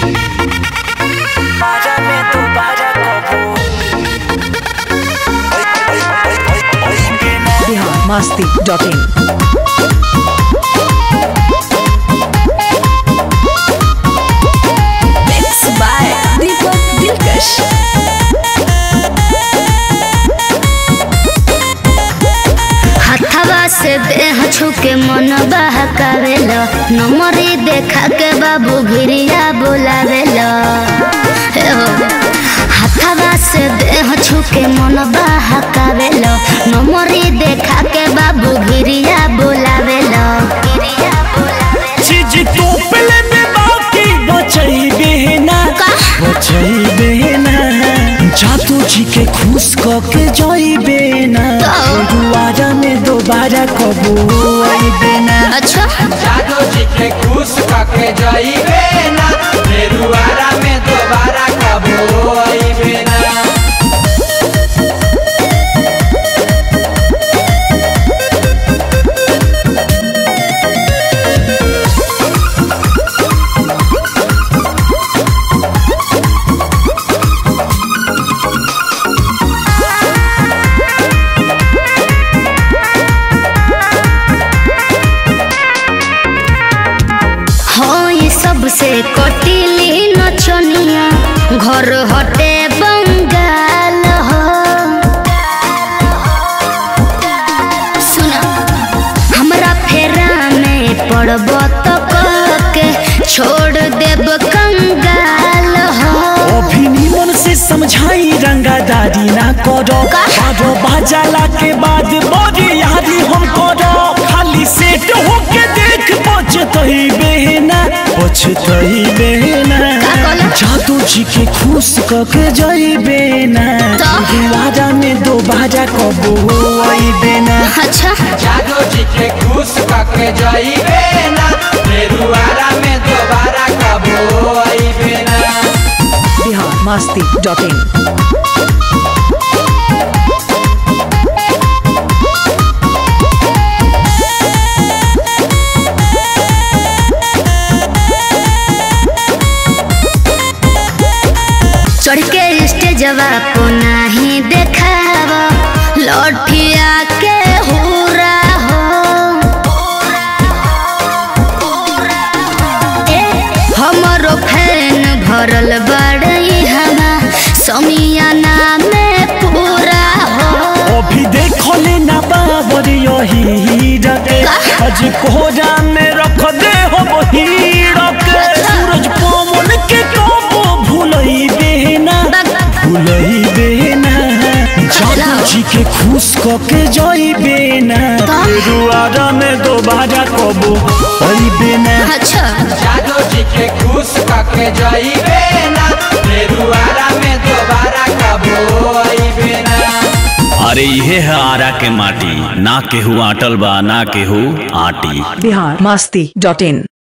Párame tú, para como. Ay, ay, ay, ay, ay, pena. Bihar Masti dot in Mix by Deepak Dilkash. हथवा से देह छुके मन बहकावेल नमरी देखा के बाबू भिरिया बोलावेल हे हो हथवा से देह छुके मन बहकावेल नमरी देखा के बाबू भिरिया बोलावेल भिरिया बोलावेल चीज तो पले में बाकी बचैबे ना का? बचैबे ना जादू जी के खुश क के जाइबे ना तो? दुआरा में दोबारा कबो आइबे ना अच्छा जादू जी के खुश कके जाइबे ना फेरुआरा में दोबारा कबो आइबे ना हाँ ये सबसे कटिली नचनिया घर हटे बंगाल हो सुना हमरा फेरा में पड़ब तो के छोड़ देब कंगाल हो अभी निमन से समझाई रंगादारी ना करो का? बारो बाजाला के बाद बड़ी यारी हम करो खाली सेट होके देख पछतई बेना पछतई बेना का कहला? जादू जी के खुश कके जाइबे ना तो? दुआरा में दोबारा कबो आइबे ना अच्छा जादू जी के खुश कके जाइबे ना फेरुआरा में दोबारा कबो आइबे ना बिहार मस्ती डॉट इन चढ़ के स्टेजवा को नहीं देखाव लौटिया के हुरा हो ए, हमरो फैन भरल बड़ई हवा समियाना में पूरा हो अभी देखो ले ना बाबर यही रखे का? आज कोहरा में रख दे हो वही रखे सूरज पवन के कबो भूलई बेना भूलई बेना जादू जी के खुश कके जाई बेना का? दुआरा में दोबारा कबो आई बेना अच्छा जादू जी के खुश कके जाइबे ना फेरुआरा में दोबारा कबो आइबे ना अरे इहे है आरा के माटी ना केहू आटल बा ना केहू आटी बिहार मस्ती डॉट इन